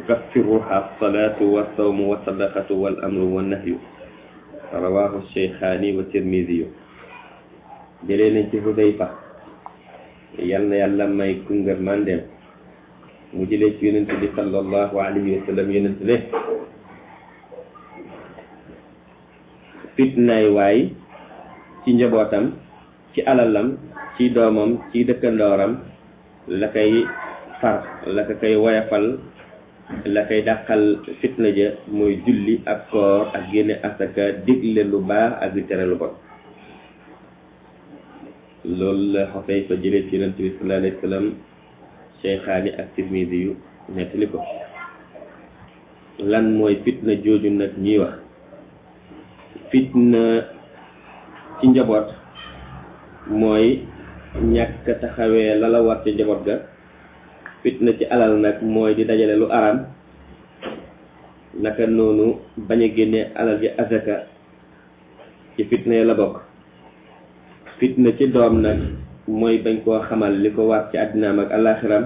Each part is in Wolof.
tukaffiruha alsalatu walsawmu walsadaqatu wal amru wannahyu rawahu cheikhaani wa tirmidiyu jëlee nañ ci Hudayfa yal na yàlla may kungar mandem mu jëlee ci yonent bi sallallahu alayhi wa sallam yonent ne fitnaay waay ci njabootam ci alalam ci doomam ci dëkkandooram la koy far la ko koy woyafal la koy dàqal fitna ja mooy julli ak koor ak génne asaka digle lu baax ak di tere lu bon loolu la xosey fa jëlee ci yonent bi sallallahu alayhi wa sallam cheikhaani ak tirmidi yu nettali ko lan mooy fitna jooju nag ñuy wax fitna ci njaboot mooy ñàkk taxawee la la war ci njaboot ga fitna ci alal nag mooy di dajale lu araam naka noonu bañ a génne alal ji azaka ci fitna yi la bokk fitna ci doom nag mooy bañ koo xamal li ko war ci àddinaam ak àllaaxiram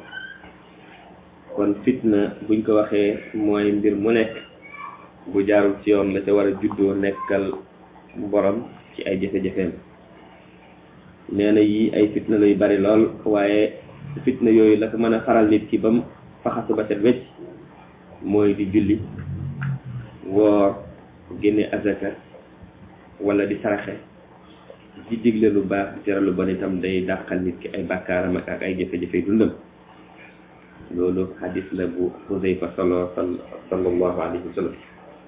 kon fitna buñ ko waxee mooy mbir mu nekk bu jaarul ci yoon la ca war a juddoo nekkal borom ci ay jafe-jafeem nee na yi ay fitna lay bari lool waaye fitna yooyu la ko mën a faral nit ki ba mu faxasu ba set wecc mooy di julli woor génne azaka wala di saraxe di digle lu baax di tere lu bon itam day dàqal nit ki ay bàkkaaram ak ay jafe-jafe dundam loolu xadis la bu Xuzayfa solo sallallahu alayhi wa sallam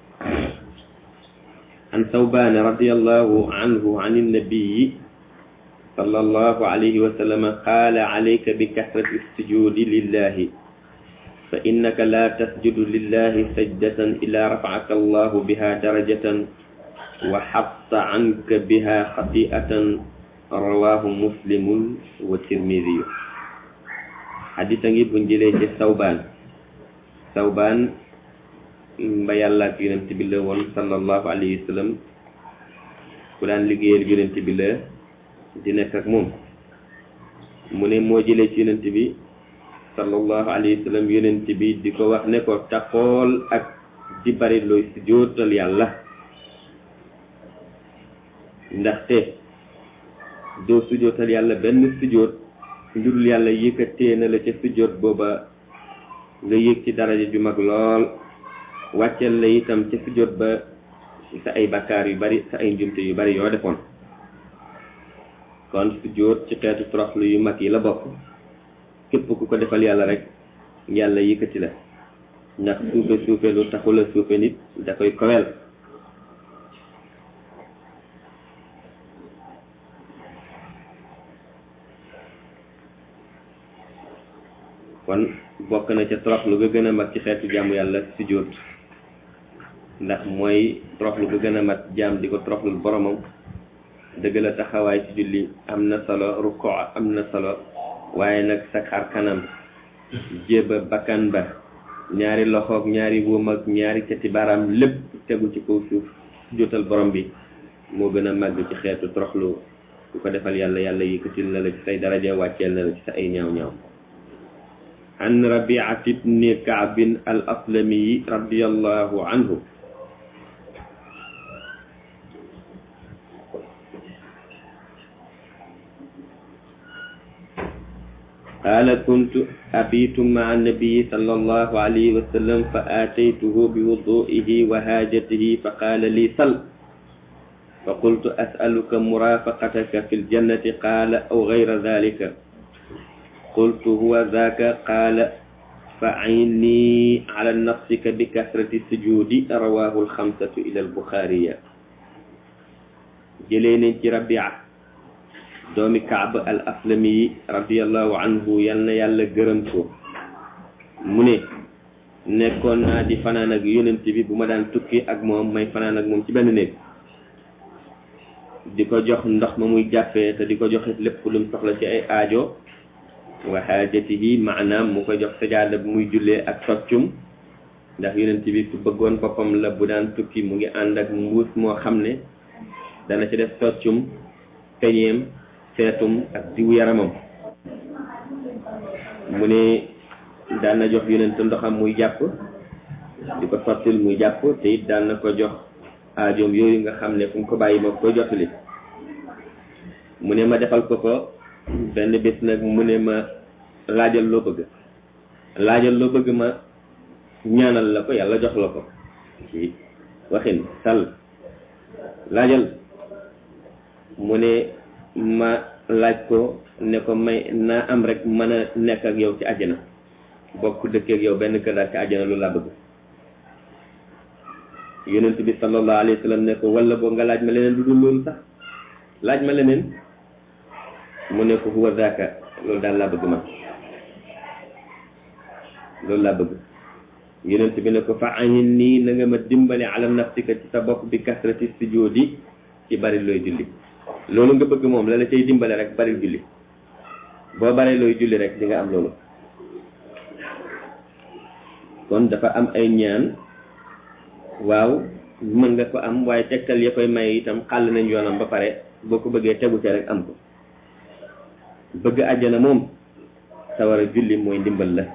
an Sawbaan radiyallahu anhu an annabiyi sallallahu alayhi wa sallam qaala alayka bi kasrati sujudi lillahi fa innaka la tasjudu lillahi sajdatan illa rafa'aka allahu biha darajatan wa xatta anka biha xati'atan rawahu muslimun wa tirmidiyu xadisa ngi buñ jëlee ci sawbaan sawbaan mba yàlla ak yonent bi la woon sallallahu alayhi wa sallam ku daan liggéeyal yonent bi la di nekk ak moom mu ne moo jëlee ci yonent bi sallallahu alayhi wa sallam yonent bi di ko wax ne ko taxool ak di bari looy sujjóotal yàlla ndaxte doo sujjóotal yàlla benn sujjóot njurul yàlla yëkkatee na la ca sujjóot booba nga yëg ci daraja ju mag lool wàcceel la itam ca sujjóot ba sa ay bakkaar yu bari sa ay njumte yu bari yoo defoon kon sujjóot ci xeetu toroxlu yu mag yi la bokk képp ku ko defal yàlla rek yàlla yëkkati la ndax suufe suufe lu taxula suufe nit da koy kowel kon bokk na ca toroxlu ga gën a mag ci xeetu jaamu yàlla sujjóot ndax mooy toroxlu ga gën a mat jaam di ko toroxlul boromam dëgg la taxawaay ci julli am na solo ruko am na solo waaye nag sa xar kanam jéba bakkan ba ñaari loxoog ñaari wóom ak ñaari cati baaraam lépp tegu ci kaw suuf sujjóotal borom bi moo gën a màgg ci xeetu toroxlu ku ko defal yàlla yàlla yëkkatil na la ci say daraja wàcceel na la ci sa ay ñaaw ñaaw an rabiat ibni kaabin al aslami radiallahu anhu قال كنت أبيت مع النبي صلى الله عليه وسلم فآتيته بوضوئه وهاجته فقال لي صل فقلت أسألك مرافقتك في الجنة قال أو غير ذلك قلت هو ذاك قال فعيني على نفسك بكثرة السجود رواه الخمسة إلى البخاري جلين ربيعه doomi kaab al aslami radiallahu anhu yal na yàlla gërëm ko mu ne nekkoon naa di fanaan ak yonent bi bu ma daan tukki ak moom may fanaan ak moom ci benn néeg di ko jox ndox ma muy jàppee te di ko joxit lépp lu mu soxla ci ay aajo wa xaajatihi maanaam mu ko jox sajaada bu muy jullee ak soccum ndax yonent bi ku bëggoon boppam la bu daan tukki mu ngi ànd ak mbuus moo xam ne dana ci def soccum peñeem seetum ak diw yaramam mu ne daan na jox yonent ndoxam muy jàpp di ko sottil muy jàpp te it daan na ko jox aajoom yooyu nga xam ne fu mu ko bàyyi moo koy jottali mu ne ma defal ko ko benn bés nag mu ne ma laajal loo bëgg laajal loo bëgg ma ñaanal la ko yàlla jox la ko ci waxin sal laajal mu ne ma laaj ko ne ko may naa am rek mën a nekk ak yow ci àjjana bokk dëkkee ak yow benn kër daal ci àjjana loolu laa bëgg yonent bi sallallahu alayhi wa sallam ne ko wala boo nga laaj ma leneen lu dul loolu sax laaj ma leneen mu ne ko huwa zaaka loolu daal laa bëgg man loolu laa bëgg yonent bi ne ko fa ayin nii na nga ma dimbali ala nafsika ci sa bopp bi kasrati sujudi ci bari looy julli loolu nga bëgg moom la la cay dimbale rek bari julli boo bari looy julli rek di nga am loolu kon dafa am ay ñaan waaw mën nga ko am waaye tegtal ya koy may itam xàll nañ yoonam ba pare boo ko bëggee tegu ca rek am ko bëgg àjjana moom sawar a julli mooy ndimbal la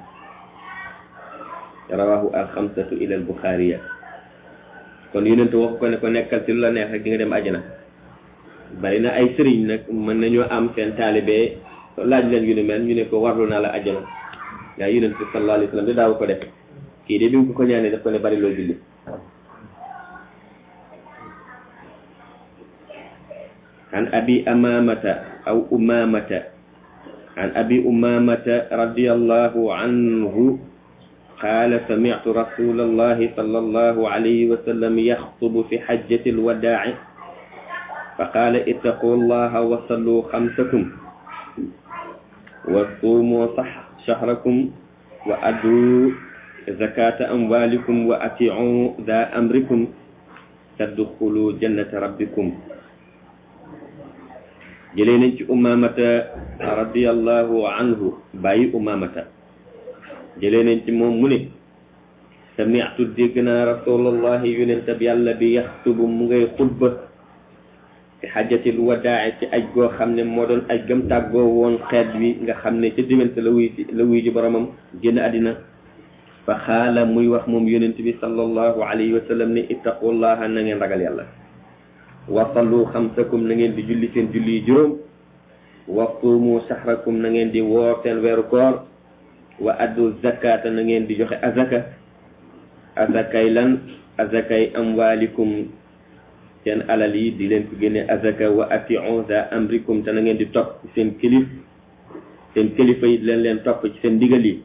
rawahu alxamsatu ila albuxaariya kon yonent wax ko ne ko nekkal ci lu la neex rek di nga dem àjjana bari na ay sëriñ nag mën nañoo am seen taalibe laaj leen yu ni mel ñu ne ko warlu naa la àjjana waaye yonent bi sallallahu alayhi wa sallam de daaw ko def kii de bi mu ko ko ñaanee daf ko ne bari loo julli عن أبي أمامة أو أمامة عن أبي أمامة رضي الله عنه قال سمعت رسول الله صلى الله عليه وسلم يخطب في حجة الوداع فقال اتقوا الله وصلوا خمسكم وصوموا صح شهركم وأدوا زكاة أموالكم وأطيعوا ذا أمركم تدخلوا جنة ربكم jëlee nañ ci umamata radiallahu anhu bàyyi umamata jëlee nañ ci moom mu ne sami'tu dégg naa rasulallahi yonentab yàlla bi yaxtubu mu ngay xutba ci xajatil wadaa ci aj goo xam ne moo doon aj gam tàggoo woon xeet wi nga xam ne ca diggante la wuy la wuy ji boromam génn àddina fa xaala muy wax moom yonent bi sallallahu alayhi wa sallam ne ittaqullaha na ngeen ragal yàlla wasallu xamsakum na ngeen di julli seen julli yi juróom wasuumu saxrakum na ngeen di woor seen weeru koor wa addu zakata na ngeen di joxe azaka azakay lan azakay amwaalikum seen alal yi di leen ko génne azaka wa atiu za amrikum te na ngeen di topp ci seen kilif seen kilifa yi di leen leen topp ci seen ndigal yi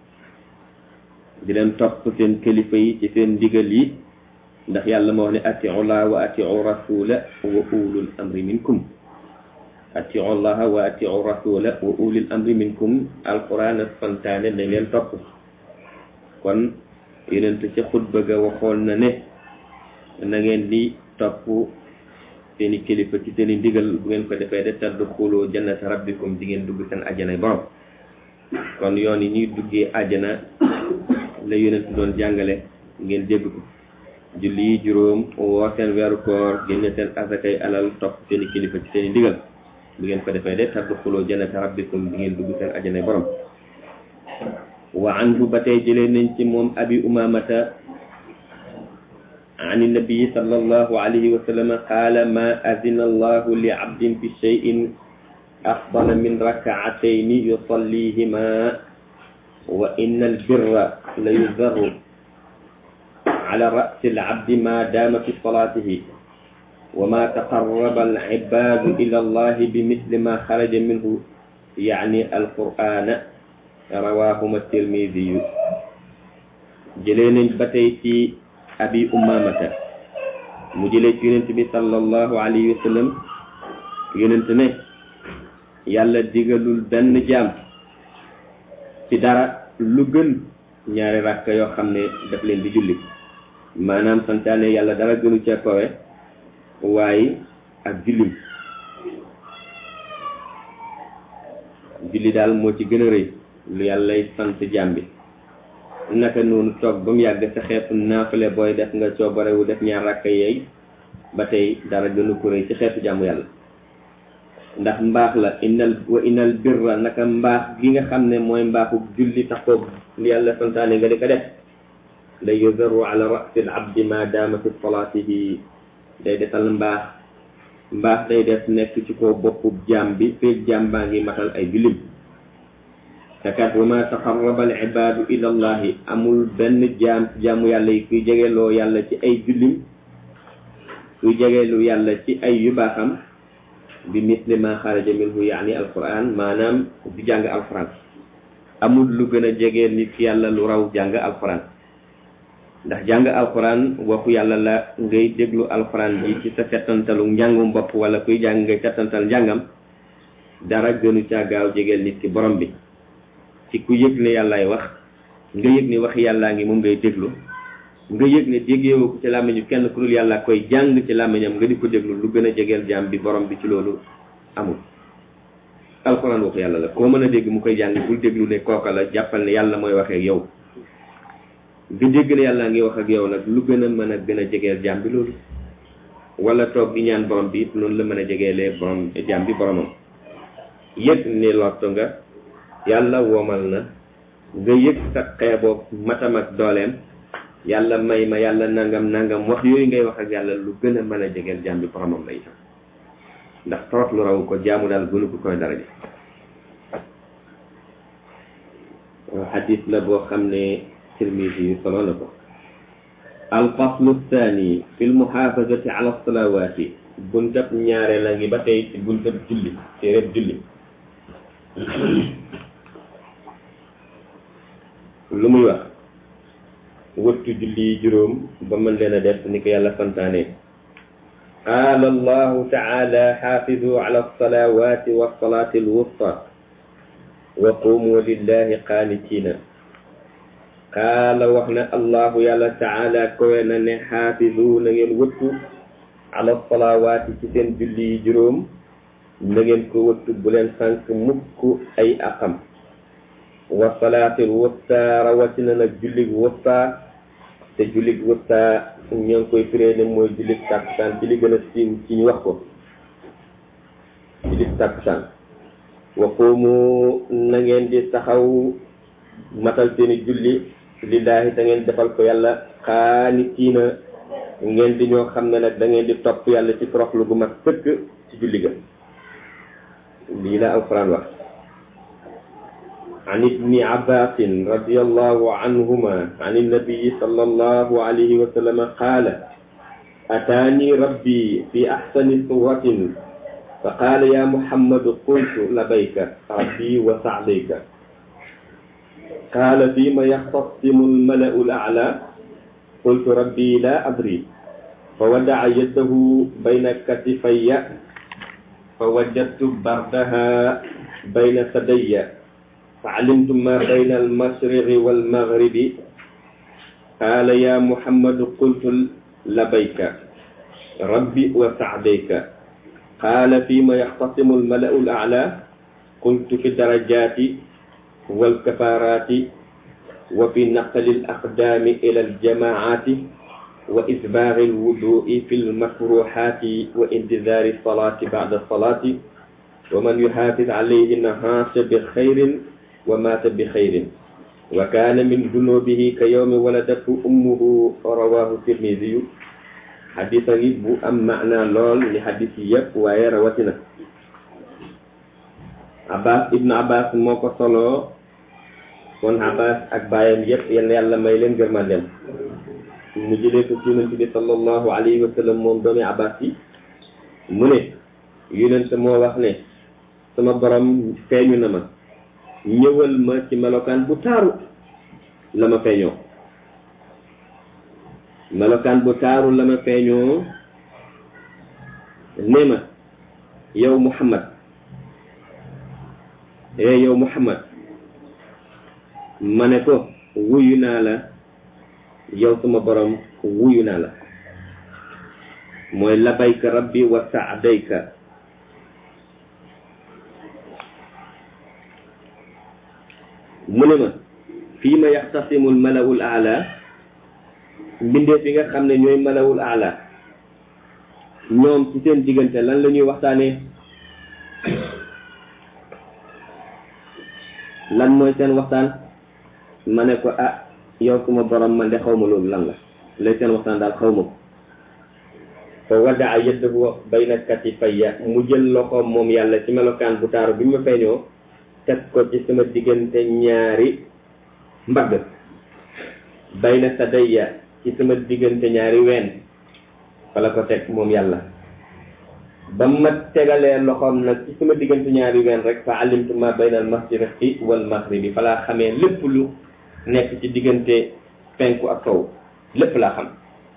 di leen topp seen kilifa yi ci seen ndigal yi ndax yàlla moo wax ne atiu llah wa atiu rasula wa ulul amri minkum atiu llaha wa atiu rasula wa ulil amri minkum alquran a santaane nañ leen topp kon yonent ca xutba ga waxoon na ne na ngeen di topp seeni kilifa ci seeni ndigal bu ngeen ko defee de tadxulu jannata rabbikum di ngeen dugg seen ajjanay borom kon yoon yi ñuy duggee ajjana la yonent doon jàngale ngeen dégg ko julli yi juróom woor seen weeru koor génne seen asakay alal topp seeni kilifa ci seeni ndigal bu ngeen ko defee de tadxulu jannata rabbikum di ngeen dugg seen ajjanay borom wa anhu ba tey jëlee nañ ci moom abi umamata an nabii sallallahu alayhi wa sallam qaala ma azina allahu li abdin fi cheyin afdala min rakaatayni yusallihima wa inna albirra la yuzaru ala rasi alabdi ma dama fi salatihi wa ma taqarraba alibadu ila allahi bimisli ma xaraja minhu yani alqur'ana rawahuma tirmidiyu jëlee nañ ba tey ci abi umamata mu jëlee ci yonent bi sallallahu alayhi wa sallam yonent ne yàlla digalul benn jaam ci dara lu gën ñaari rakk yoo xam ne daf leen di julli maanaam santaane yàlla dara gënu ca kowe waaye ak jullim julli daal moo ci gën a rëy lu yàllay sant jaam bi naka noonu toog ba mu yàgg sa xeetu naafale booy def nga coobarewu def ñaar rakk yeey ba tey dara gënu ko rëy ci xeetu jàmmu yàlla ndax mbaax la innal wa innal birra naka mbaax gi nga xam ne mooy mbaaxu julli taxoog li yàlla santaane nga di ko def la yuzaru ala rasi al abdi ma daama fi salaatihi day defal mbaax mbaax day def nekk ci ko boppub jaam bi feeg jaam baa ngi matal ay jullim takat wa ma taqarraba al ibaadu ila allahi amul benn jaam jaamu yàlla yi kuy jegeloo yàlla ci ay jullim kuy jegelu yàlla ci ay yu baaxam bi misli ma xaraja minhu yaani alquran maanaam di jàng alquran amul lu gën a jege nit yàlla lu raw jàng alquran ndax jàng alquran waxu yàlla la ngay déglu alquran ji ci sa settantalu njàngum bopp wala kuy jàng ngay settantal njàngam dara gënu caa gaaw jegeel nit ki borom bi ci ku yëg ne yàllaay wax nga yëg ne wax yàllaa ngi moom ngay déglu nga yëg ne déggeewoo ko ci làmmiñu kenn ku dul yàlla koy jàng ci làmmiñam nga di ko déglu lu gën a jegeel jaam bi borom bi ci loolu amul alxuraan waxu yàlla la koo mën a dégg mu koy jàng bul déglu ne kooka la jàppal ne yàlla mooy waxee ak yow nga dégg ne yàllaa ngi wax ak yow nag lu gën a mën a gën a jegeel jaam bi loolu wala toog di ñaan borom bi it noonu la mën a jegeelee borom jaam bi boromam yëg ne lotto nga yàlla womal na nga yëg sa xeeboog matam ak dooleem yàlla may ma yàlla nangam nangam wax yooyu ngay wax ak yàlla lu gën a mën a jegeel jaam bi boromam la itam ndax torox lu raw ko jaamu daal gënu ko koy daraja xadis la boo xam ne tirmisi yu solo na ko alfaslu thani fi lmuxaafazati ala salawaati buntab ñaare la ngi ba tey ci buntab julli téereb julli lu muy wax wëttu julli yi juróom ba mën leen a def ni ko yàlla santaane qaala allahu taala xaafidu ala alsalawati walsalati alwusta wa qumu lillahi qaanitina qaala wax na allahu yàlla taala kowe na ne xaafidu na ngeen wëttu ala salawaati ci seen julli yi juróom na ngeen ko wëttu bu leen sànk mukk ay aqam wa salaatil wusta rawatina nag jullig wusta te jullig wusta ñoo ngi koy firee ne mooy jullig tàkkusaan ci li gën a siiw ci ñu wax ko jullig tàkkusaan wa qumu na ngeen di taxaw matal seeni julli lillaahi te ngeen defal ko yàlla xaanitiina ngeen di ñoo xam ne nag da ngeen di topp yàlla ci toroxlu gu mag sëkk ci julli ga lii la alquran wax عن ابن عباس رضي الله عنهما عن النبي صلى الله عليه وسلم قال أتاني ربي في أحسن صورة فقال يا محمد قلت لبيك ربي وسعديك قال فيما يختصم الملأ الأعلى قلت ربي لا أدري فودع يده بين كتفي فوجدت بردها بين ثدي فعلمت ما بين المشرق والمغرب قال يا محمد قلت لبيك ربي وسعديك قال فيما يختصم الملأ الأعلى قلت في الدرجات والكفارات وفي نقل الأقدام إلى الجماعات وإسباغ الوضوء في المكروحات وانتظار الصلاة بعد الصلاة ومن يحافظ عليهن عاش بخير ومات بخير وكان من ذنوبه كيوم ولدته أمه رواه الترمذي حديثا بو أم معنى لول لحديث يب واye rawatina Abbas ibn Abbas moo ko solo kon Abbas ak baayam yëpp yal na yàlla may leen gërmandem mu jëlee ko ci yonent bi sallallahu alayhi wa sallam moom doomi Abbas yi mu ne yonent moo wax ne sama borom feeñu na ma ñëwal ma ci melokaan bu taaru la ma feeñoo melokaan bu taaru la ma feeñoo ne ma yow Muhammad eh yow Muhammad ma ne ko wuyu naa la yow sama borom wuyu naa la mooy labayka rabbi wa saadayka mu ne ma fii ma yaxtasimul malawul aala mbindeef yi nga xam ne ñooy malawul aala ñoom ci seen diggante lan la ñuy waxtaanee lan mooy seen waxtaan ma ne ko ah yow suma borom man de xaw ma loolu lan la lay seen waxtaan daal xaw ma ko fa wadaa yaddahu bayna katifayya mu jël loxoom moom yàlla ci melokaan bu taaru bi ma feeñoo teg ko ci sama diggante ñaari mbagg bayna sadayya ci sama diggante ñaari ween fala ko teg moom yàlla ba ma tegalee loxoom nag ci sama diggante ñaari ween rek fa alimtu ma bayna al mashriqi wal maghribi falaa xamee lépp lu nekk ci diggante penku ak sow lépp laa xam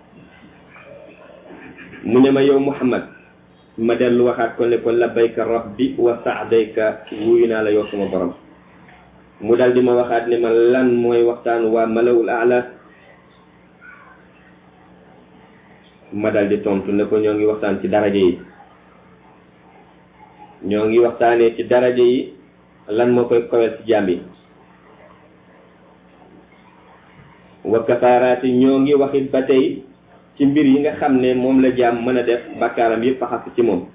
mu ne ma yow muhammad ma dellu waxaat ko ne ko labbayka rabbi wa saadayka wuyu naa la yow sama borom mu dal di ma waxaat ne ma lan mooy waxtaan waa malawul ala ma dal di tontu ne ko ñoo ngi waxtaan ci daraja yi ñoo ngi waxtaanee ci daraja yi lan moo koy kowel ci jaam yi wa kafaaraati ñoo ngi waxit ba tey ci mbir yi nga xam ne moom la jaam mën a def bakkaaram yëpp faxas ci moom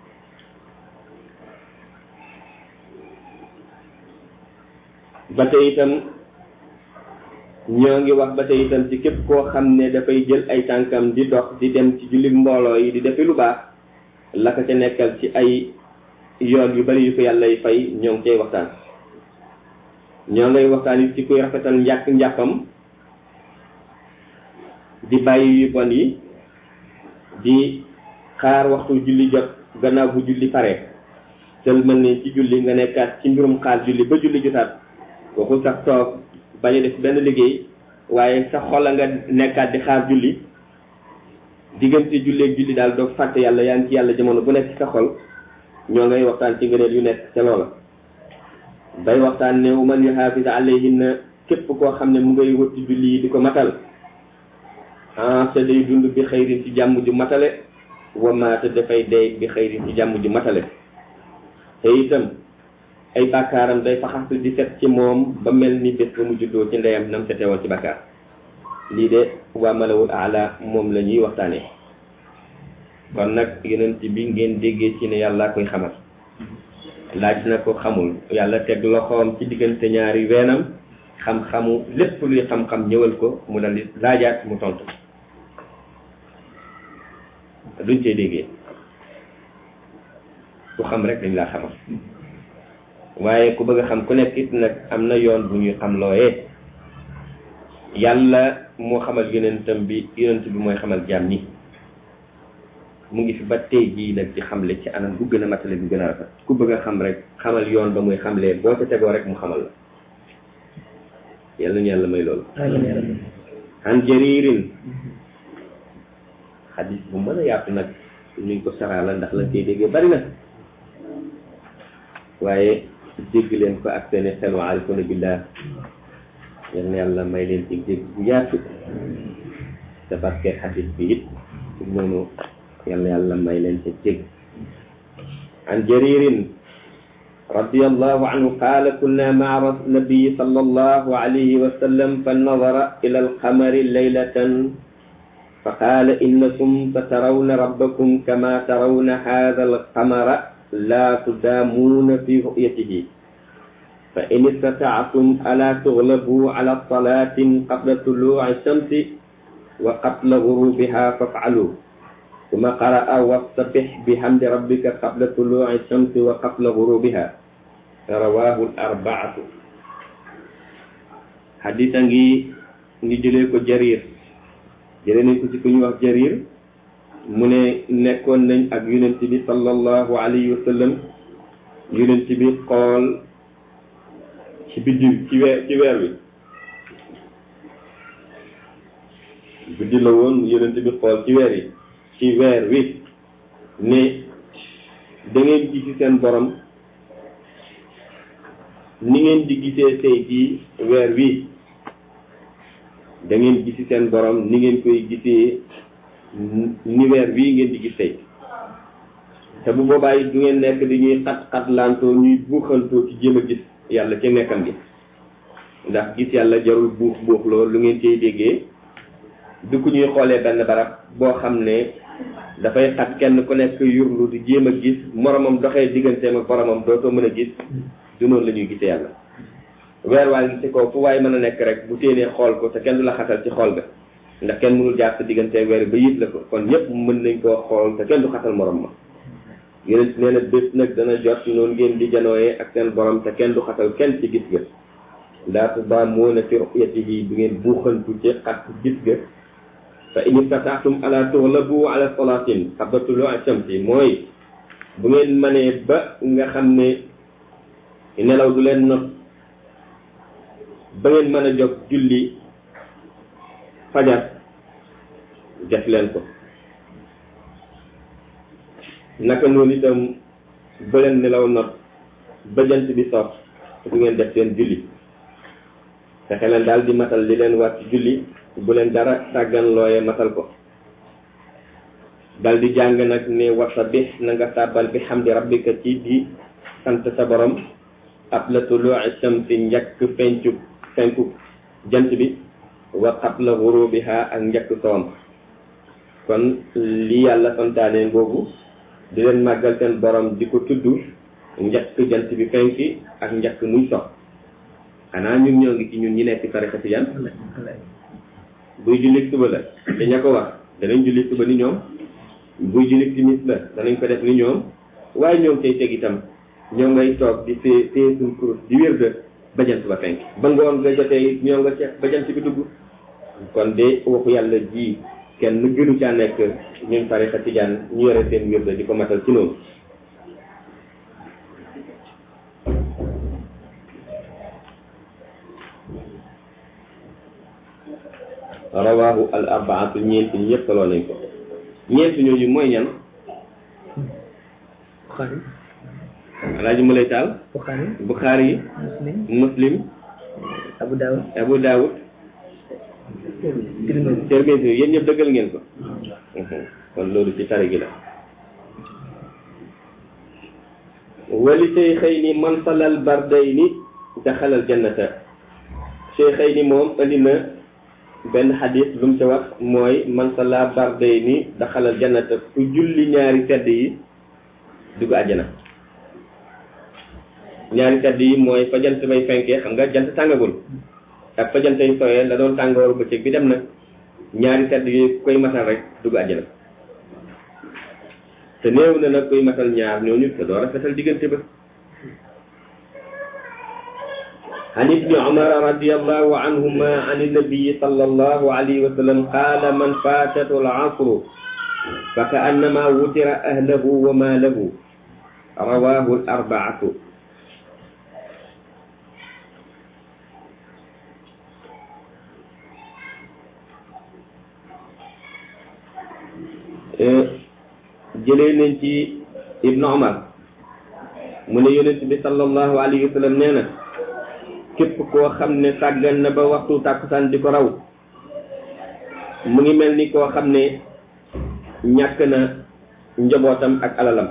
ba tey itam ñoo ngi wax ba tey itam ci képp koo xam ne dafay jël ay tànkam di dox di dem ci jullit mbooloo yi di defi lu baax la ko ca nekkal ci ay yoon yu bari yu ko yàlla fay ñoo ngi cay waxtaan ñoo ngay waxtaan it ci kuy rafetal njàkk njàppam di bàyyi yu bon yi di xaar waxtu julli jot gannaaw bu julli pare sel mel ni ci julli nga nekkaat ci mbirum xaar julli ba julli jotaat waxul sax toog bañ a def benn liggéey waaye sa xol a nga nekkaat di xaar julli diggante julli ak julli daal doo fàtte yàlla yaa ngi ci yàlla jamono bu nekk ci sa xol ñoo ngay waxtaan ci ngëneel yu nekk ca loola bay waxtaan ne man yuhaafis alayhinna képp koo xam ne mu ngay wëtti julli yi di ko matal ah te day dund bi xëyrin ci jàmm ju matale wa maata dafay dee bi xëyrin ci jàmm ju matale te itam ay bàkkaaram day faxasu di set ci moom ba mel ni bés ba mu juddoo ci ndeyam nam sete woon ci bàkkaar lii de waa malawul ala moom la ñuy waxtaanee kon nag yonent bi ngeen déggee ci ne yàlla koy xamal laaj na ko xamul yàlla teg loxoom ci diggante ñaari weenam xam-xamu lépp luy xam-xam ñëwal ko mu dal di laajaat mu tontu duñ cee déggee ku xam rek dañ laa xamal waaye ku bëgg a xam ku nekk it nag am na yoon bu ñuy xam looyee yàlla moo xamal yonentam bi yonent bi mooy xamal jaam ñi mu ngi fi ba tey jii nag di xamle ci anam bu gën a matale bu gën a rafet ku bëgg a xam rek xamal yoon ba muy xamlee boo ca tegoo rek mu xamal la yàlla ñu yàlla may loolu an jaririn xadis bu mën a yaatu nag nuñ ko saraala ndax la koy déggee bari na waaye dégg leen ko ak seeni xel wa arifuna billah yal na yàlla may leen ci dégg bu yaatu te barke xadis bi it noonu yal na yàlla may leen ci dégg an jaririn رضي الله عنه قال كنا مع النبي صلى الله عليه وسلم فنظر إلى القمر ليلة فقال إنكم سترون ربكم كما ترون هذا القمر لا تدامون في رؤيته فإن استطعتم ألا تغلبوا على الصلاة قبل طلوع الشمس وقبل غروبها فافعلوا ثم قرأ واصطبح بحمد ربك قبل طلوع الشمس وقبل غروبها رواه الأربعة حديثا نجي نجي ko jarir jëlee nañ ko ci ku ñuy wax jarir mu ne nekkoon nañ ak yonent bi sallallahu alayhi wa sallam yonent bi xool ci biddiw ci weer ci weer wi biddi la woon yonent bi xool ci weer yi ci weer wi ne da ngeen gisi seen borom ni ngeen di gisee tey jii weer wi da ngeen gisi seen borom ni ngeen koy gisee ni weer bii ngeen di gis tey te bu boobaa it du ngeen nekk di ñuy xat xatlantoo ñuy buuxantoo ci jéem a gis yàlla ca nekkam gi ndax gis yàlla jarul buux buux loolu lu ngeen cay déggee du ko ñuy xoolee benn barab boo xam ne dafay xat kenn ku nekk yurlu di jéem a gis moromam doxee digganteem ak boromam dootoo mën a gis du noonu la ñuy gisee yàlla weer waa ngi ci kaw fu waaye mën a nekk rek bu téenee xool ko te kenn du la xatal ci xool ga ndax kenn mënul jaar sa diggante weer ba yit la ko kon ñëpp mën nañ koo xool te kenn du xatal morom ma yonent nee na bés nag dana jot noonu ngeen di janooyee ak seen borom te kenn du xatal kenn ci gis ga laa tudaamuuna fi ru'yatihi bu ngeen buuxantu ci xat gis ga fa in istataatum ala tughlabu ala salaatin qabla tuluu'i shamsi mooy bu ngeen manee ba nga xam ne nelaw du leen not ba ngeen mën a jóg julli fajar def leen ko naka noonu itam ba leen nelaw not ba jant bi sox bu ngeen def seen julli fexe leen daal di matal li leen war ci julli bu leen dara tàggan looye matal ko dal di jàng nag ne wasa bi na nga tàbbal bi hamdi rabbika ci di sant sa borom qabla tuluu'i shamsi njëkk fencu fenku jant bi wa qabla ghurubiha ak njëkk soom kon li yàlla santaane boobu di leen màggal seen borom di ko tudd njëkk jant bi fenki ak njëkk muy sox xanaa ñun ñoo ngi ci ñun ñi nekk tarixa tijaan buy julli suba la daña ko wax danañ julli suba ni ñoom buy julli timis la danañ ko def ni ñoom waaye ñoo ngi cay teg itam ñoo ngay toog di fee fee suñ kurus di wér de ba jant ba fenk ba ngoon nga jotee ñoo nga ceex ba jant bi dugg kon de waxu yàlla ji kenn gënu caa nekk ñun tarixa tijaan ñu yore seen wér de di ko matal ci noonu rawaahu al arbaatu ñeenti ñëpp soloo nañ ko ñeenti ñooñu mooy ñan Bukhari alaaji mu lay taal Bukhari buxaari yi Muslim muslim Abu Dawud abu daawud Tirmidhi Tirmidhi yéen ñëpp dëggal ngeen ko kon loolu ci tari gi la wali sheykhayni man salal bardayni daxalal jannata sheykhayni moom andi na benn xadis lu mu ca wax mooy man sala bardayni daxalal jannata ku julli ñaari sedd yi dugg àjjana ñaari sedd yi mooy fa jant bay fenkee xam nga jant tàngagul ak fa jant yi sooyee la doon tàngooru bëccëg bi dem na ñaari sedd yooyu ku koy matal rek dugg àjjana te néew na nag koy matal ñaar ñooñu te doo rafetal diggante ba عن ابن عمر رضي الله عنهما عن النبي صلى الله عليه وسلم قال من فاتته العصر فكأنما وتر أهله وماله رواه الأربعة jëlee nañ ci ibnu omar mu ne yonent bi sallallahu alayhi wa sallam nee na képp koo xam ne sàggan na ba waxtu tàkkusaan di ko raw mu ngi mel ni koo xam ne ñàkk na njabootam ak alalam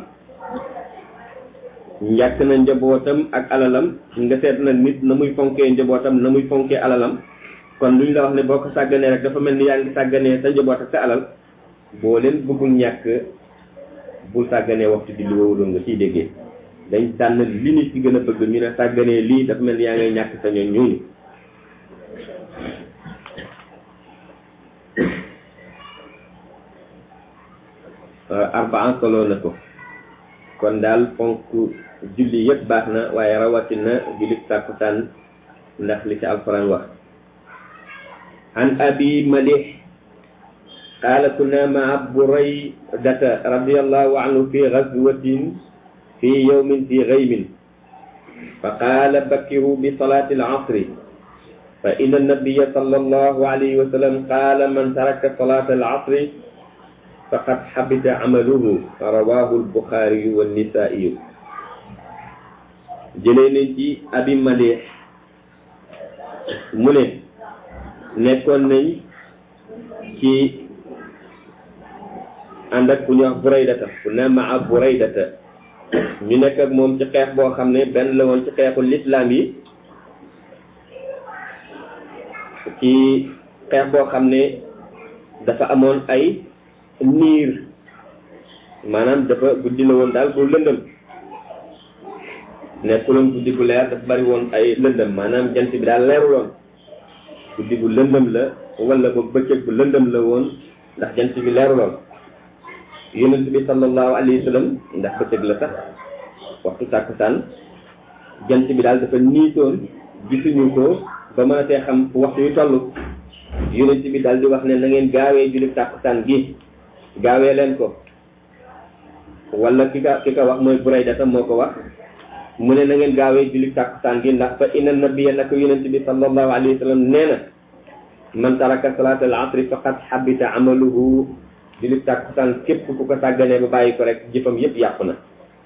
ñàkk na njabootam ak alalam nga seet nag nit na muy fonkee njabootam na muy fonkee alalam kon lu ñu la wax ne boo ko sàgganee rek dafa mel ni yaa ngi sàgganee sa njaboot ak sa alal boo leen bëggul ñàkk bul sàgganee waxtu di li woowu loolu nga ciy déggee dañ tànn li nit ci gën a bëgg ñu ne sàgganee lii dafa mel ni yaa ngay ñàkk sa ñoon ñooñu arbaan solo na ko kon daal fonk julli yëpp baax na waaye rawatina julli tàkkusaan ndax li ci alquran wax an abi malih قال كنا مع بريدة رضي الله عنه في غزوة في يوم في غيم فقال بكروا بصلاة العصر فإن النبي صلى الله عليه وسلم قال من ترك صلاة العصر فقد حبط عمله رواه البخاري والنسائي جلينتي أبي مليح mu ne nekkoon nañ ci ànd ak ku ñuy wax buraydata ku ne maa buraydata ñu nekk ak moom ci xeex boo xam ne benn la woon ci xeexu lislaam yi ci xeex boo xam ne dafa amoon ay niir maanaam dafa guddi la woon daal bu lëndëm nekkuloon guddi bu leer dafa bari woon ay lëndëm maanaam jant bi daal leeruloon guddi bu lëndëm la wala ba bëccëg bu lëndëm la woon ndax jant bi leeruloon yonent bi sallallahu alayhi wa sallam ndax bëccëg la sax waxtu tàkkusaan jant bi daal dafa niitoon gisuñu ko ba mënatee xam fu waxtu yu toll yonent bi daal di wax ne na ngeen gaawee julli tàkkusaan gi gaawee leen ko wala ki ka ki ka wax mooy Burayda tam moo ko wax mu ne na ngeen gaawee julli tàkkusaan gi ndax fa inna nabiyya naka yonent bi sallallahu alayhi wa sallam nee na man taraka salaat al asri faqad habita amaluhu julli tàkkusaan képp ku ko sàgganee ba bàyyi ko rek jëfam yépp yàqu na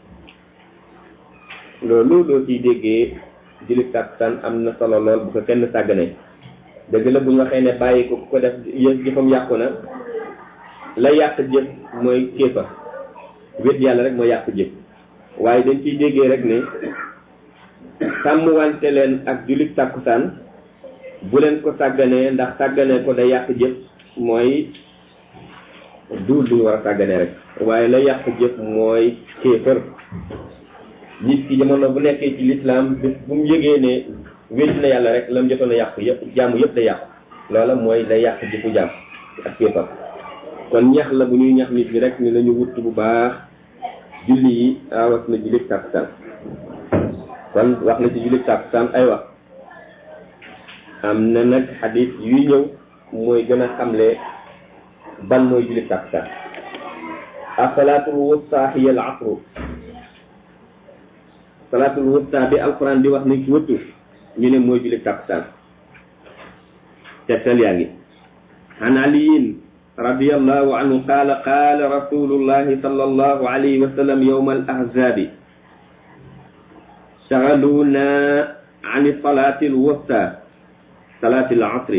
loolu loo ciy déggee julli tàkkusaan am na solo lool bu ko kenn sàgganee dëgg la bu ñu waxee ne bàyyi ko ku ko def jëfam yàqu na la yàq jëf mooy kéefa wét yàlla rek mooy yàq jëf waaye dañ ciy déggee rek ne sàmmwante leen ak jullit tàkkusaan bu leen ko sàgganee ndax sàgganee ko day yàq jëf mooy duul lu ñu war a sàgganee rek waaye la yàq jëf mooy kéefër nit ki jamono bu nekkee ci lislaam bis bu mu yëgee ne wéet na yàlla rek la mu jotoon a yàqu yëpp jàmm yëpp day yàqu loola mooy day yàq jëfu jàmm ak kéefër kon ñax la bu ñuy ñax nit ñi rek ni lañu wut bu baax julli yi rawat na julli tàkkusaan kon wax na ci julli tàkkusaan ay wax am na nag xadis yuy ñëw mooy gën a xamle ban mooy julli tàkkusaan asalaatul wusta hiya al asru salaatul wusta bi alquran di wax ni ci wëttu ñu ne mooy julli tàkkusaan tegtal yaa ngi an aliyin رضي الله عنه قال قال رسول الله صلى الله عليه وسلم يوم الأحزاب شغلونا عن الصلاة الوسطى صلاة العصر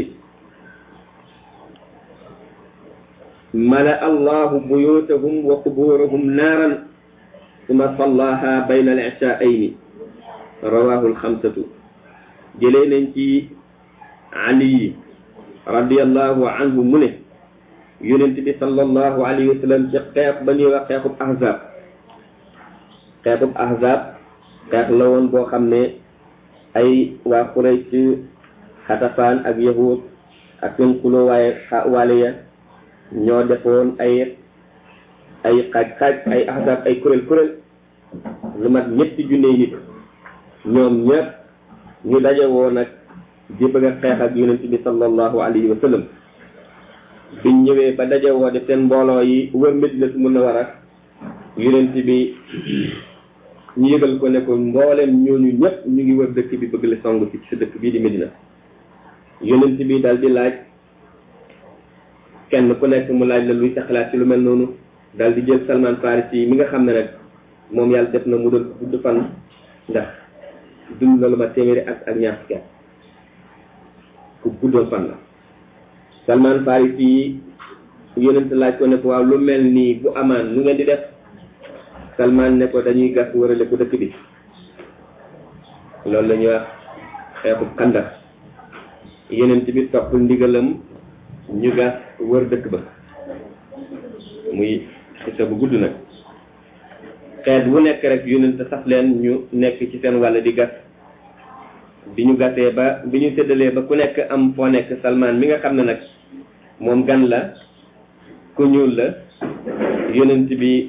ملأ الله بيوتهم وقبورهم نارا ثم صلاها بين العشاءين رواه الخمسة جلين علي رضي الله عنه منه yonent bi sallallahu alayhi wa sallam ci xeex ba ñuy wax xeexub ahzab xeexub ahzab xeex la woon boo xam ne ay waa Quraysh xatafaan ak yahud ak seen xuloo waaye waale ya ñoo defoon ay ay xaaj xaaj ay ahzab ay kuréel kuréel lu mat ñetti junne nit ñoom ñëpp ñu daje woon nag di bëgg a xeex ak yonent bi sallallahu alayhi wa sallam biñ ñëwee ba daje woo def seen mbooloo yi wër Madinatu Munawwara yonent bi ñu yëgal ko ne ko mboolem ñooñu ñëpp ñu ngi wër dëkk bi bëgg la song ci sa dëkk bii di Medina yonent bi daal di laaj kenn ku nekk mu laaj la luy sa xalaat ci lu mel noonu daal di jël Salman Farisi yi mi nga xam ne nag moom yàlla def na mu doon ko gudd fan ndax dund na lu ma téeméeri ak ak ñaar fukki at ku guddoon fan la Salman Farisi yi yonent laaj ko ne ko waaw lu mel nii bu amaan nu ngeen di def Salman ne ko dañuy gas wërale ko dëkk bi loolu la ñuy wax xeexu xandar yonent bi topp ndigalam ñu gas wër dëkk ba muy xisa bu gudd nag xeet bu nekk rek yonent sax leen ñu nekk ci seen wàll di gas bi ñu gasee ba bi ñu séddalee ba ku nekk am foo nekk Salman mi nga xam ne nag moom gan la ku ñuul la yonent bi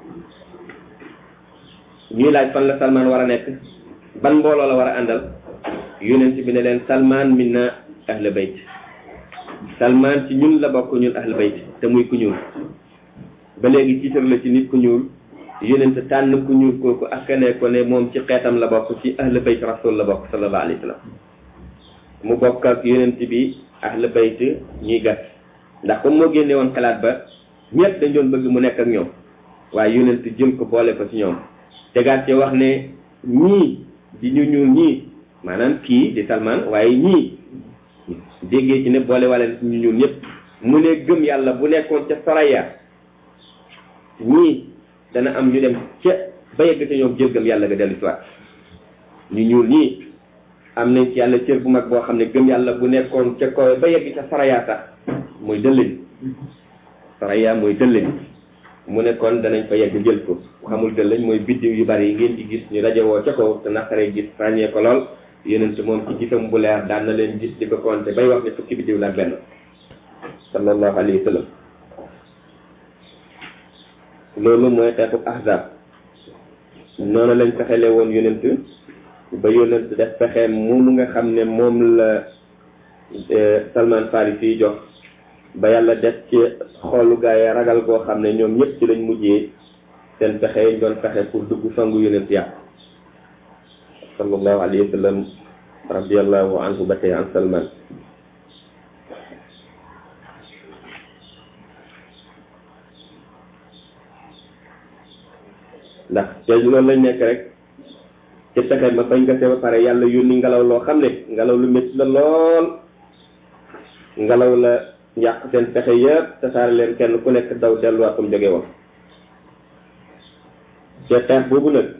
ñuy laaj fan la Salman war a nekk ban mbooloo la war a àndal yonent bi ne leen Salman minna ahlu bayt Salman ci ñun la bokk ñun ahlu bayt te muy ku ñuul ba léegi tiitar la ci nit ku ñuul yonent tànn ku ñuul kooku askanee ko ne moom ci xeetam la bokk ci ahlu bayt rasul la bokk sallallahu alayhi wa sallam mu bokk ak yonent bi ahlu bayt ñuy gas ndax comme moo génne woon xalaat ba ñëpp dañ doon bëgg mu nekk ak ñoom waaye yonent jël ko boole ko ci ñoom tegaat ci wax ne ñii di ñu ñuul ñii maanaam kii di Salman waaye ñii déggee ci ne boole wala ñu ñuul ñëpp mu ne gëm yàlla bu nekkoon ca Saraya ñii dana am ñu dem ca ba yegg ca ñoom jël gëm yàlla ga dellu si waat ñu ñuul ñii am nañ ci yàlla cër bu mag boo xam ne gëm yàlla bu nekkoon ca kaw ba yegg ca Saraya sax mooy dëllëñ Saraya mooy dëllëñ mu ne kon danañ fa yegg jël ko xamul gën lañ mooy biddiw yu bari yi ngeen di gis ñu rajowoo ca kaw te naqaree gis ràññee ko lool yonent moom ci gisam bu leer daan na leen gis di ko compter bay wax ne fukki biddiw la ak benn sallallahu alayhi wa sallam loolu mooy xeexu ahzab noonu lañ fexele woon yonent ba yonent def pexe moomu nga xam ne moom la Salman Farisi jox ba yàlla def ci xoolu gaa yi ragal koo xam ne ñoom ñëpp ci lañ mujjee seen pexe yi doon pexe pour dugg songu yonent yàq sallallahu alayhi wa sallam radiallahu anhu ba tey an Salman ndax te loolu lañ nekk rek ci pexe ma bañ gasee ba pare yàlla yónni ngelaw loo xam ne ngelaw lu métti la lool ngelaw la yàq seen pexe yëpp tasaare leen kenn ku nekk daw delluwaat comme jóge woon ci xeex boobu nag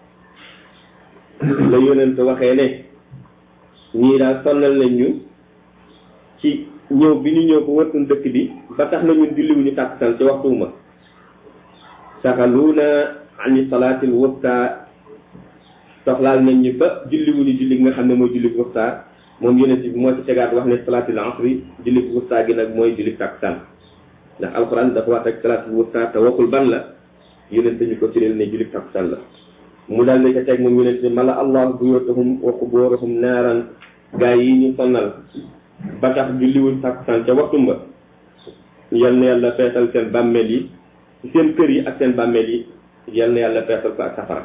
la yonent waxee ne ñii daal sonnal nañ ñu ci ñëw bi ñu ñëw ko wërtun dëkk bi ba tax na ñun julliwuñu tàkkusaan ci waxtuuma saxaluuna ani salaatil wusta soxlaal nañ ñu ba julliwuñu julli gi nga xam ne mooy julli wusta moom yonent bi moo ci tegaat wax ne salaatil asri julli wusta gi nag mooy julli tàkkusaan ndax alxuraan dafa wax rek salaatil wusta te waxul ban la yonent ñu ko firil ne julli tàkkusaan la mu daal ne ca teg moom yonent ne mala allah buyutahum wa quburahum naaran gaa yi ñu sonnal ba tax julliwuñ tàkkusaan ca waxtum ba yal na yàlla feesal seen bàmmeel yi seen kër yi ak seen bàmmeel yi yal na yàlla feesal ko ak safara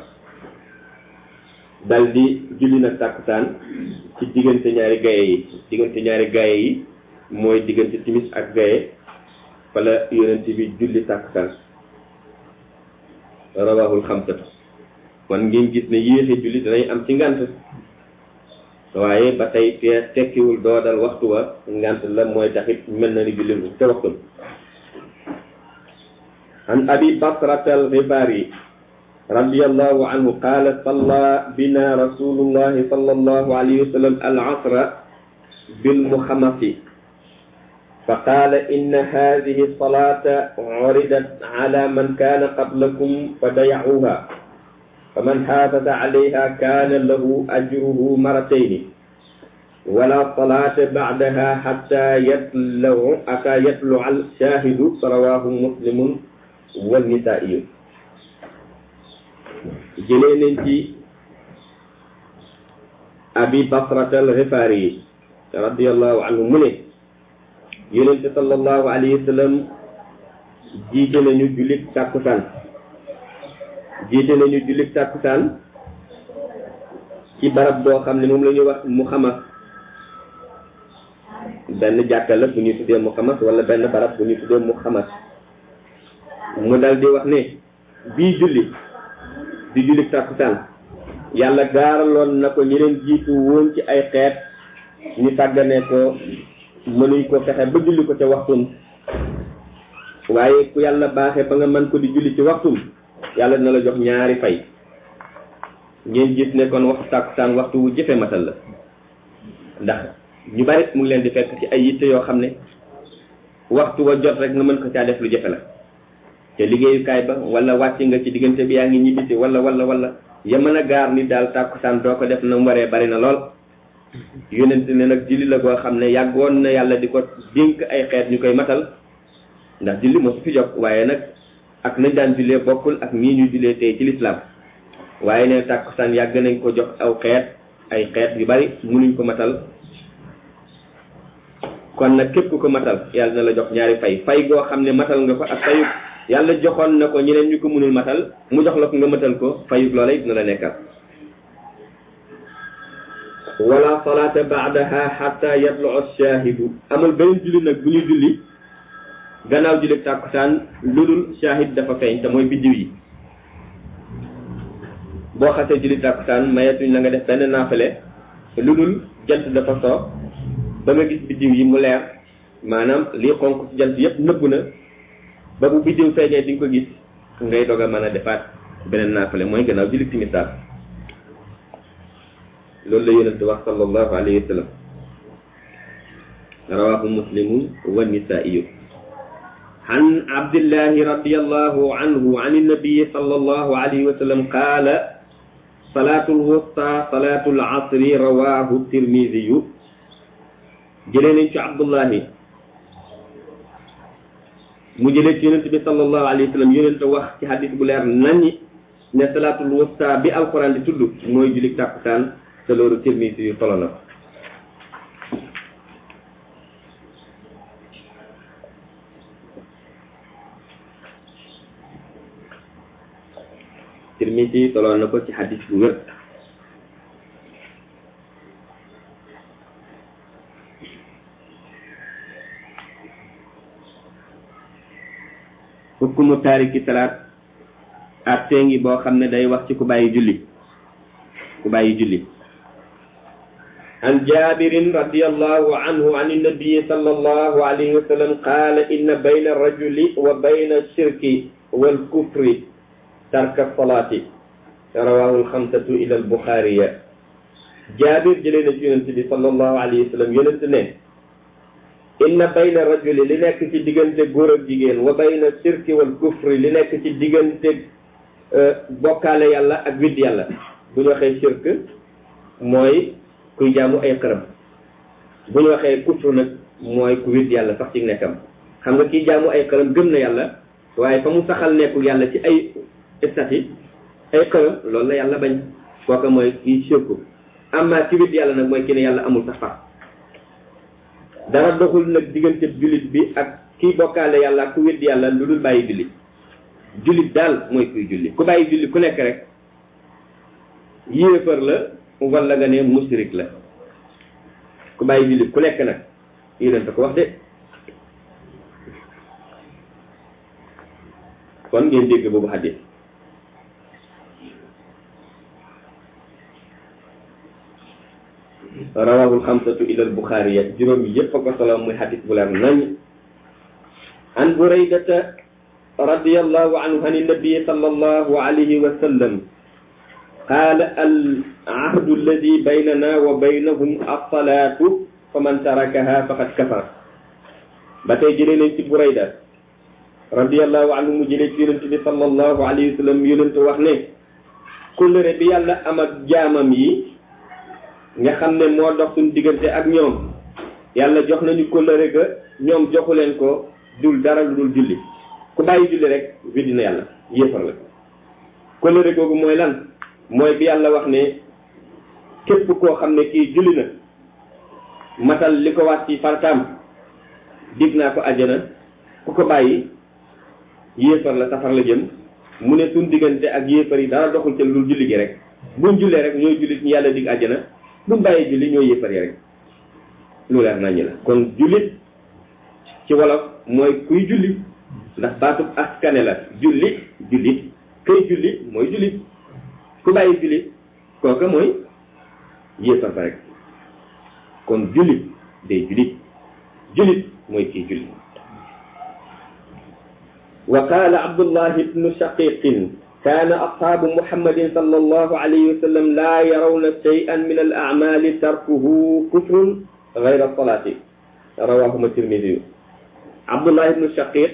dal di julli nag tàkkusaan ci diggante ñaari gaye yi diggante ñaari gaye yi mooy diggante timis ak gaye fala yonent bi julli tàkkusaan rawahul xamsatu kon ngeen gis ne yéexe julli danay am ci ngant waaye ba tey te tekkiwul doo dal waxtu wa ngant la mooy taxit mel na ni julli te waxtu عن أبي بكرة الغفاري رضي الله عنه قال صلى بنا رسول الله صلى الله عليه وسلم العصر بالمخمس فقال إن هذه الصلاة عرضت على من كان قبلكم فضيعوها فمن حافظ عليها كان له أجره مرتين ولا صلاة بعدها حتى يطلع حتى يطلع الشاهد رواه مسلم والنسائي jëlee nañ ci abi basrata al xifaari radiallahu anhu mu ne yonente sallallahu alayhi wa sallam jiite nañu jullit tàkkusaan jiite nañu jullit tàkkusaan ci barab boo xam ne moom la ñuy wax mu xamas benn jàkka la bu ñuy tuddee mu xamas wala benn barab bu ñuy tuddee mu xamas mu dal di wax ne bii julli di julli tàkkusaan yàlla gaaraloon na ko ñi leen jiitu woon ci ay xeet ñu tàgganee ko mënuñ ko fexe ba julli ko ca waxtum waaye ku yàlla baaxee ba nga mën ko di julli ci waxtum yàlla dina la jox ñaari fay ngeen gis ne kon waxtu tàkkusaan waxtu wu jëfe matal la ndax ñu bari mu ngi leen di fekk ci ay yitte yoo xam ne waxtu wa jot rek nga mën ko caa def lu jëfe la te liggéeyukaay ba wala wàcc nga ci diggante bi yaa ngi ñibbisi wala wala wala ya mën a gaar ni daal tàkkusaan doo ko def na mu waree bari na lool yonent ne nag julli la goo xam ne yàggoon na yàlla di ko dénk ay xeet ñu koy matal ndax julli moo su fi jog waaye nag ak nañ daan jullee bokkul ak nii ñu jullee tey ci lislaam waaye ne tàkkusaan yàgg nañ ko jox aw xeet ay xeet yu bari munuñ ko matal kon nag képp ku ko matal yàlla na la jox ñaari fay fay goo xam ne matal nga ko ak fayu yàlla joxoon na ko ñeneen ñu ko mënul matal mu jox la ko nga matal ko fayut loola it na la nekkal wala salaata baadaha xatta yatlu shaahidu amul beneen julli nag bu ñu julli gannaaw julli tàkkusaan lu dul shaahid dafa feeñ te mooy biddiw yi boo xasee julli tàkkusaan mayetuñ la nga def benn naafale lu dul jant dafa soo ba nga gis biddiw yi mu leer maanaam lii xonk ci jant yépp nëbb na ba bu biddiw feeñee di nga ko gis ngay doog a mën a defaat beneen naafale mooy gannaaw julli timisaar loolu la yonent wax sallallahu alayhi wa sallam rawahu muslimun wa nisaiyu عن عبد الله رضي الله عنه عن النبي صلى الله عليه وسلم قال صلاة الوسطى صلاة العصر رواه الترمذي جلين عبد الله mu jëlee ci yonent bi sallallahu alayhi wa sallam yonent wax ci hadis bu leer nañi ne salaatul wusta bi alquran di tudd mooy julli tàkkusaan te loolu Tirmisi yu solo na Tirmisi solo na ko ci hadis bu wér hukkumu taariki salaat attee ngi boo xam ne day wax ci ku bàyyi julli ku bàyyi julli عن جابر رضي الله عنه عن النبي صلى الله عليه وسلم قال إن بين الرجل وبين الشرك والكفر ترك الصلاة رواه الخمسة إلى البخاري جابر جلنا جنة صلى الله عليه وسلم ينتنه inna bayna rajuli li nekk ci diggante góor ak jigéen wa bayna shirki wal kufri li nekk ci diggante bokkaale yàlla ak widd yàlla bu ñu waxee shirk mooy kuy jaamu ay xërëm bu ñu waxee kufru nag mooy ku widd yàlla sax ci nekkam xam nga kii jaamu ay xërëm gëm na yàlla waaye fa mu saxal nekku yàlla ci ay stati ay xërëm loolu la yàlla bañ kooka mooy kii shirku amma ci widd yàlla nag mooy ki ne yàlla amul sax far dara doxul nag diggante jullit bi ak kiy bokkaale yàlla ak ku weddi yàlla lu dul bàyyi julli jullit daal mooy kuy julli ku bàyyi julli ku nekk rek yéefar la wala nga ne musrik la ku bàyyi julli ku nekk nag yéneen ko wax de kon ngeen dégg boobu xadis rawahul xamsatu ila albuxaariya juróom yépp a ko solo muy xadis bu leer nañ an buraydata radiallahu anhu an nabii sallallahu alayhi wa sallam qaala al ahdu alladi baynana wa baynahum alsalaatu fa man tarakaha faqad kafar ba tey jëlee nañ ci burayda radiallahu anhu mu jëlee ci yonent bi sallallahu alayhi wa sallam yonent wax ne kóllëre bi yàlla am ak jaamam yi nga xam ne moo dox suñu diggante ak ñoom yàlla jox nañu kóllëre ga ñoom joxu leen ko dul dara lu dul julli ku bàyyi julli rek weddi na yàlla yéefar la kóllëre googu mooy lan mooy bi yàlla wax ne képp koo xam ne kii julli na matal li ko wax ci fartaam dig naa ko àjjana ku ko bàyyi yéefar la safar la jëm mu ne suñ diggante ak yéefar yi dara doxul ca lu dul julli gi rek buñ jullee rek ñooy jullit ñu yàlla dig àjjana buñ bàyyi julli ñooy yéefar yi rek lu leer nañu la kon jullit ci wolof mooy kuy julli ndax baatub askane la julli jullit kay julli mooy jullit ku bàyyi jullit kooka mooy yéefar ba rek kon jullit day jullit jullit mooy kii julli wa qaala abdullah ibnu shaqiqin كان أصحاب محمد صلى الله عليه وسلم لا يرون شيئا من الأعمال تركه كفر غير الصلاة رواهما الترمذي عبد الله بن الشقيق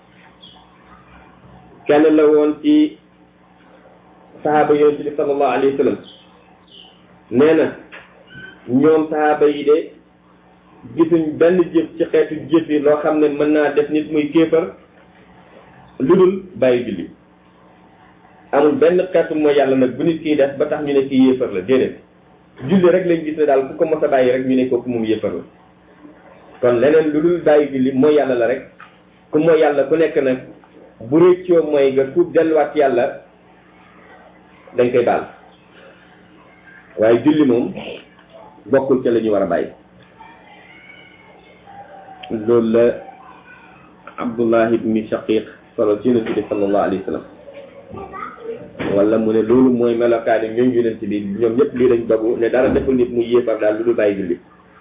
كان له في صحابة يونس صلى الله عليه وسلم نينا ñoom sahaaba yi de gisuñ benn jëf ci xeetu jëf yi loo xam ne mën naa def nit muy kéefar lu dul bàyyi julli amul benn xeetu mooy yàlla nag bu nit kiy def ba tax ñu ne kii yéefar la déedéet julli rek lañ gis ne daal ku ko mos a bàyyi rek ñu ne kooku moom yéefar la kon leneen lu dul bàyyi julli mooy yàlla la rek ku mooy yàlla ku nekk nag bu réccoo mooy nga tuub delluwaat ci yàlla dañ koy baal waaye julli moom bokkul ca la ñu war a bàyyi loolu la abdullah ibni shaqiq solo ci yonent bi sallallahu alayhi wa sallam wala mu ne loolu mooy melokaani ñoom yonent bi ñoom ñëpp lii lañ dogu ne dara deful nit mu yéefar daal lu dul bàyyi julli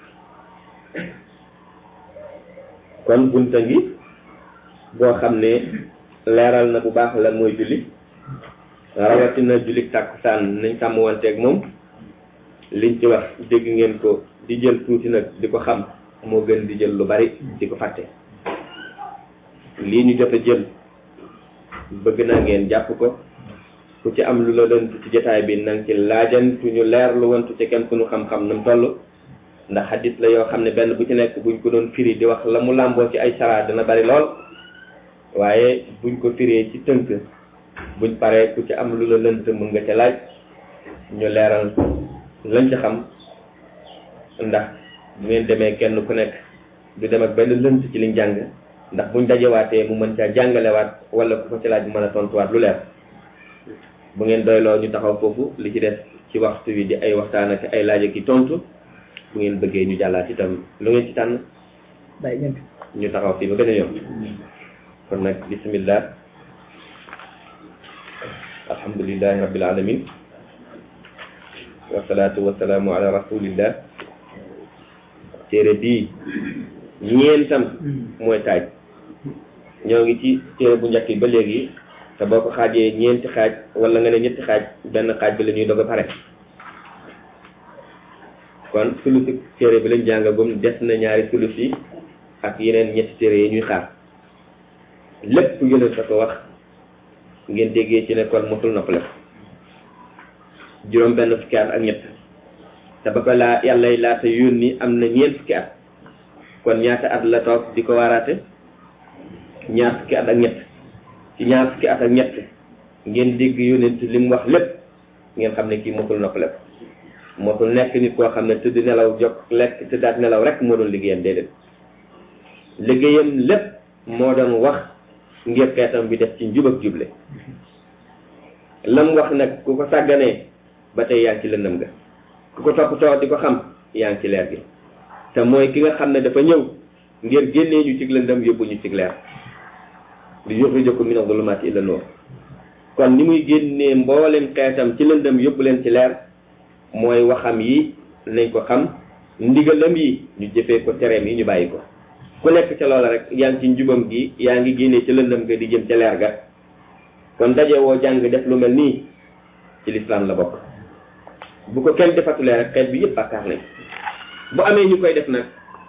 kon bunta ngi boo xam ne leeral na bu baax lan mooy julli rawatina julli tàkkusaan nañ sàmm wanteeg moom liñ ci wax dégg ngeen ko di jël tuuti nag di ko xam moo gën di jël lu bari di ko fàtte lii ñu jot a jël bëgg naa ngeen jàpp ko ku ci am lu la lënt ci jotaay bi nang ci laajantu ñu leer lu wantu ci kenn ku ñu xam-xam nam toll ndax xadis la yoo xam ne benn bu ci nekk buñ ko doon firi di wax la mu làmboo ci ay sara dina bari lool waaye buñ ko firee ci tënk buñ paree ku ci am lu la lënt mun nga ca laaj ñu leeral lañ ci xam ndax bu ngeen demee kenn ku nekk du dem ak benn lënt ci liñ jàng ndax buñ dajewaatee mu mën caa jàngalewaat wala ku ko ci laaj mu mën a tontuwaat lu leer bu ngeen doyloo ñu taxaw foofu li ci des ci waxtu wi di ay waxtaan ak ay laaj ak i tontu bu ngeen bëggee ñu jàllaat itam lu ngeen ci tànn bàyyi ñëpp ñu taxaw fii ba beneen yoon kon nag bismillah alhamdulillahi rabbil alamin wasalaatu wasalaamu ala rasulillah téere bii ñeentam mooy taaj ñoo ngi ci téere bu njëkk bi ba léegi te boo ko xaajee ñeenti xaaj wala nga ne ñetti xaaj benn xaaj bi la ñuy dog a pare kon sulusi téere bi lañ jàngagum des na ñaari sulus yi ak yeneen ñetti téere yi ñuy xaar lépp yonent sa ko wax ngeen déggee ci ne kon mosul noppale juróom benn fukki at ak ñett te ba ko laa yàlla laata yónni am na ñeent fukki at kon ñaata at la toog di ko waaraate ñaar fukki at ak ñett ci ñaar fukki at ak ñett ngeen dégg yonent li mu wax lépp ngeen xam ne kii mosul noppale ko mosul nekk nit koo xam ne tëdd nelaw jog lekk tëddaat nelaw rek moo doon liggéeyam déedéet liggéeyam lépp moo doon wax ngir xeetam bi def ci njub ak juble lam wax nag ku ko sàgganee ba tey yaa ngi ci lëndëm ga ku ko toppatoo di ko xam yaa ngi ci leer gi te mooy ki nga xam ne dafa ñëw ngir génnee ñu ci lëndëm yóbbu ñu ci leer li yuxrijakum mina zulumaati ila nuur kon ni muy génnee mboolem xeetam ci lëndëm yóbbu leen ci leer mooy waxam yi nañ ko xam ndigalam yi ñu jëfee ko tereem yi ñu bàyyi ko ku nekk ca loola rek yaa ngi ci njubam gi yaa ngi génnee ca lëndëm ga di jëm ca leer ga kon daje woo jàng def lu mel nii ci lislaam la bokk bu ko kenn defatulee rek xeet bi yëpp bàkkaar nañ bu amee ñu koy def nag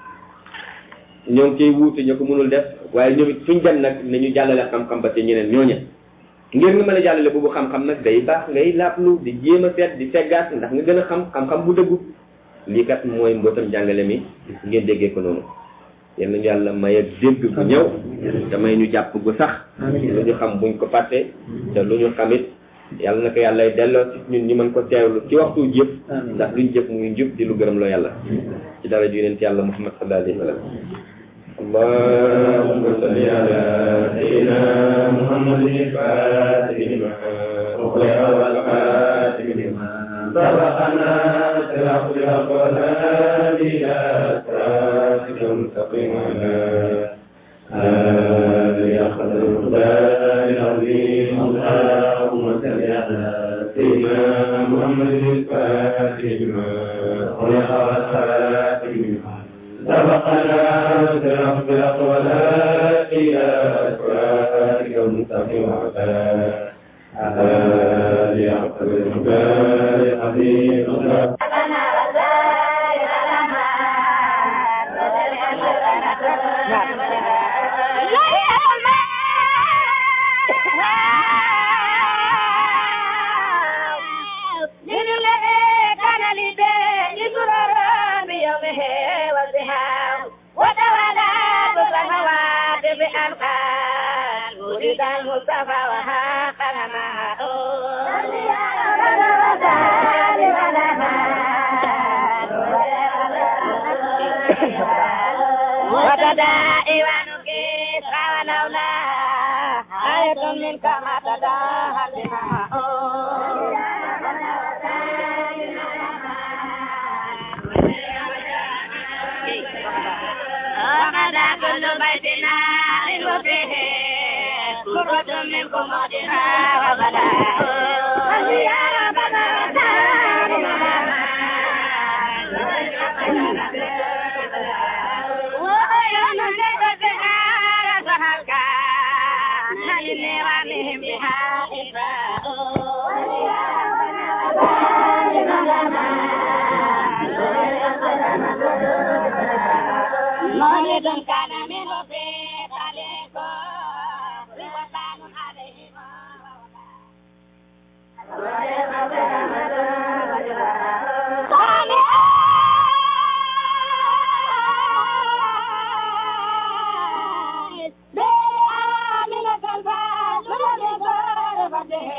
ñoo ngi koy wuute ñoo ko mënul def waaye ñoom it fuñ dem nag nañu jàllale xam-xam ba te ñeneen ñooña ngir nga mën a jàllale boobu xam-xam nag day baax ngay laaplu di jéem a seet di seggaat ndax nga gën a xam xam-xam bu dëggu lii kat mooy mbootam jàngale mi ngeen déggee ko noonu yal nañu yàlla may ak dégg bu ñëw te may ñu jàpp gu sax lu ñu xam buñ ko fàtte te lu ñu xamit yàlla na ko yàlla delloo ci ñun ñu mën ko teewlu ci waxtu jëf ndax luñ jëf muy njub di lu gërëm loo yàlla ci dara ju yonent yàlla muhammad sallallahu alayhi wa sallam اللهم صل على سيدنا محمد الفاتح لما أغلق والخاتم لما سبقنا صراط الأقوال إلى صراطك المستقيم على آله قدر المقدار العظيم اللهم صل على سيدنا محمد الفاتح لما أغلق والخاتم لما سبقنا صراط الأقوال إلى صراطك المستقيم على آله قدر المقدار العظيم المصطفى وحاقنا وتداعي ونكيس ولولا آية منك ما تداها بها وغدا كل بيت نار وفيه سورة منكم وجهها وغدا